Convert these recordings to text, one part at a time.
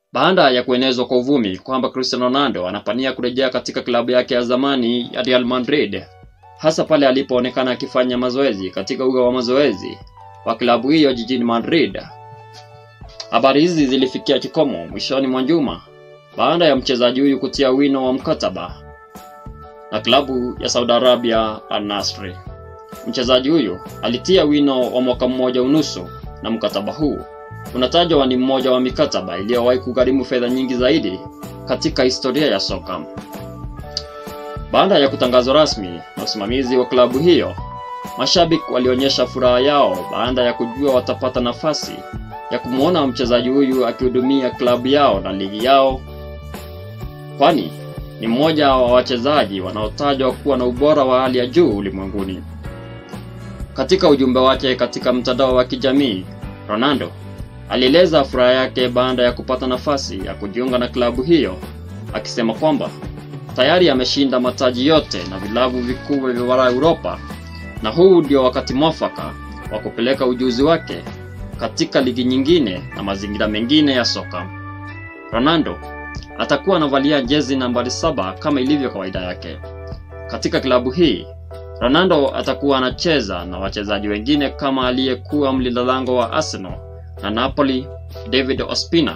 Baada ya kuenezwa kwa uvumi kwamba Cristiano Ronaldo anapania kurejea katika klabu yake ya zamani ya Real Madrid, hasa pale alipoonekana akifanya mazoezi katika uga wa mazoezi wa klabu hiyo jijini Madrid. Habari hizi zilifikia kikomo mwishoni mwa juma baada ya mchezaji huyu kutia wino wa mkataba na klabu ya Saudi Arabia Al Nassr. Mchezaji huyu alitia wino wa mwaka mmoja unusu na mkataba huu unatajwa ni mmoja wa mikataba iliyowahi kugharimu fedha nyingi zaidi katika historia ya soka. Baada ya kutangazwa rasmi na usimamizi wa klabu hiyo, mashabiki walionyesha furaha yao baada ya kujua watapata nafasi ya kumwona mchezaji huyu akihudumia klabu yao na ligi yao, kwani ni mmoja wa wachezaji wanaotajwa kuwa na ubora wa hali ya juu ulimwenguni. Katika ujumbe wake katika mtandao wa kijamii, Ronaldo alieleza furaha yake baada ya kupata nafasi ya kujiunga na klabu hiyo, akisema kwamba tayari ameshinda mataji yote na vilabu vikubwa vya bara Europa, na huu ndio wakati mwafaka wa kupeleka ujuzi wake katika ligi nyingine na mazingira mengine ya soka. Ronaldo atakuwa anavalia jezi nambari saba kama ilivyo kawaida yake. Katika klabu hii, Ronaldo atakuwa anacheza na wachezaji wengine kama aliyekuwa mlinda lango wa Arsenal na Napoli David Ospina,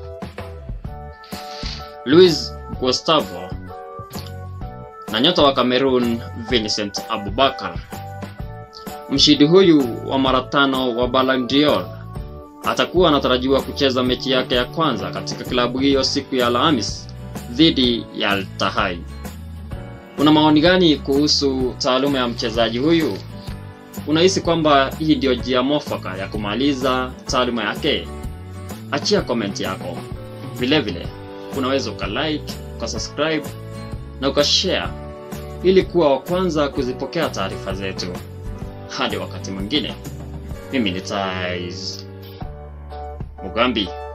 Luis Gustavo na nyota wa Cameroon Vincent Abubakar. Mshindi huyu wa mara tano wa Ballon d'Or atakuwa anatarajiwa kucheza mechi yake ya kwanza katika klabu hiyo siku ya Alhamis dhidi ya Al Ittihad. Una maoni gani kuhusu taaluma ya mchezaji huyu? Unahisi kwamba hii ndio njia mwafaka ya kumaliza taaluma yake? Achia komenti yako. Vile vile unaweza ukalike, ukasubscribe na ukashare ili kuwa wa kwanza kuzipokea taarifa zetu. Hadi wakati mwingine, mimi ni Tais Mugambi.